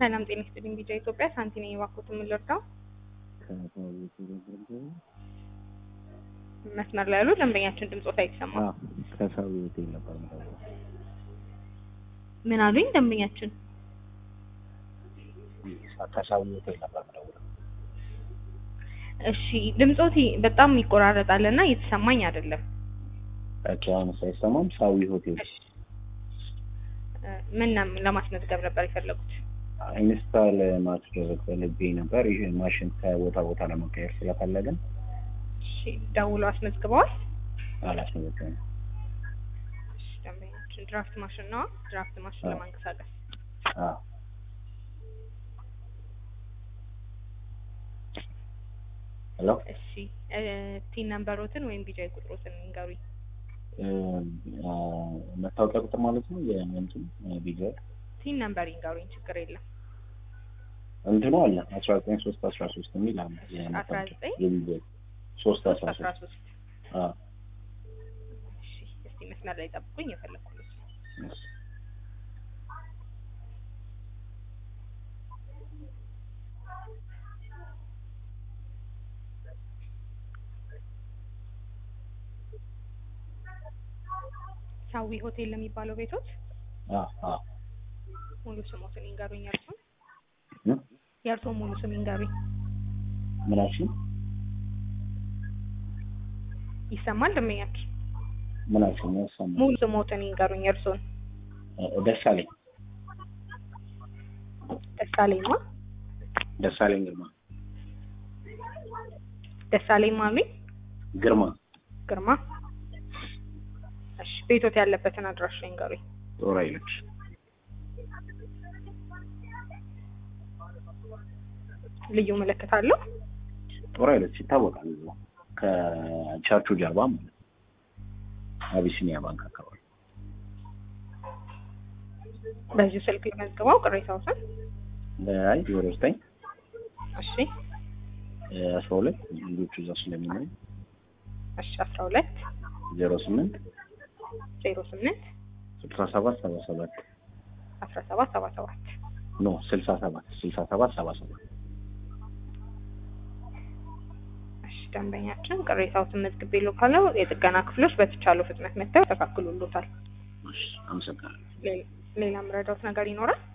ሰላም ጤና ይስጥልኝ። ቢጫ ኢትዮጵያ ሳንቲ ነኝ። እባክዎት የምንረዳው መስመር ላይ ያሉ ደንበኛችን ድምጾት አይሰማም። ከሰው ሆቴል ነበር የምደውለው። ምን አሉኝ? ደንበኛችን ከሰው ሆቴል ነበር የምደውለው። እሺ፣ ድምጾት በጣም ይቆራረጣል እና እየተሰማኝ አይደለም። ኦኬ፣ አሁን ሳይሰማም ሳዊ ሆቴል እሺ፣ እ ምን ነው- ለማስመዝገብ ነበር የፈለጉት? ኢንስታል ማስደረግ ፈልጌ ነበር። ይህ ማሽን ከቦታ ቦታ ለመቀየር ስለፈለግን እሺ፣ ደውለው አስመዝግበዋል? አላስመዘገብንም። እሺ፣ ደንበኛችን ድራፍት ማሽን ነው። ድራፍት ማሽን አዎ። ለማንቀሳቀስ አዎ ሄሎ እሺ፣ እ ቲን ነምበሮትን ወይም ቢጫ ቁጥሮትን ንገሩኝ። እ፣ አ፣ መታወቂያ ቁጥር ማለት ነው። የእንትኑ ቪዲዮ ቲን ነምበር ይንገሩኝ፣ ችግር የለም። እንትኑ አለ አስራ ዘጠኝ ሶስት አስራ ሶስት የሚል አለ። አስራ ዘጠኝ የቪዲዮ ሶስት አስራ አስራ ሶስት ሶስት አዎ እሺ፣ እስቲ መስመር ላይ ጠብቁኝ፣ የፈለኩት እሺ። ሳዊ ሆቴል ለሚባለው ቤቶት አዎ አዎ ሙሉ ስሞትን ይንገሩኝ። የእርሶን እ? የእርሶን ሙሉ ስም ይንገሩኝ። ምናችን ይሰማል ደንበኛችን? ምናችን ያሰማ ሙሉ ስሞትን ይንገሩኝ። የእርሶን ደሳለኝ ደሳለኝማ ደሳለኝ ግርማ ደሳለኝ ማሉኝ ግርማ ግርማ። እሺ ቤቶት ያለበትን አድራሻ ይንገሩኝ። ጦር ኃይሎች ልዩ ምልክት አለው? ጦር ኃይሎች ይታወቃል። እዛው ከቸርቹ ጀርባ ማለት ነው። አቢሲኒያ ባንክ አካባቢ በዚሁ ስልክ ልመዝግበው ቅሬታዎትን። አይ ዜሮ ዘጠኝ እሺ አስራ ሁለት ልጆቹ እዛ ስለሚኖሩ እሺ አስራ ሁለት ዜሮ ስምንት ዜሮ ስምንት ስልሳ ሰባት ሰባ ሰባት አስራ ሰባት ሰባ ሰባት ኖ ስልሳ ሰባት ስልሳ ሰባት ሰባ ሰባት እሺ ደንበኛችን ቅሬታዎትን መዝግቤ ካለው የጥገና ክፍሎች በተቻለው ፍጥነት መጥተው ያስተካክሉሎታል። እሺ፣ አመሰግናለሁ። ሌ- ሌላ የምረዳውት ነገር ይኖራል?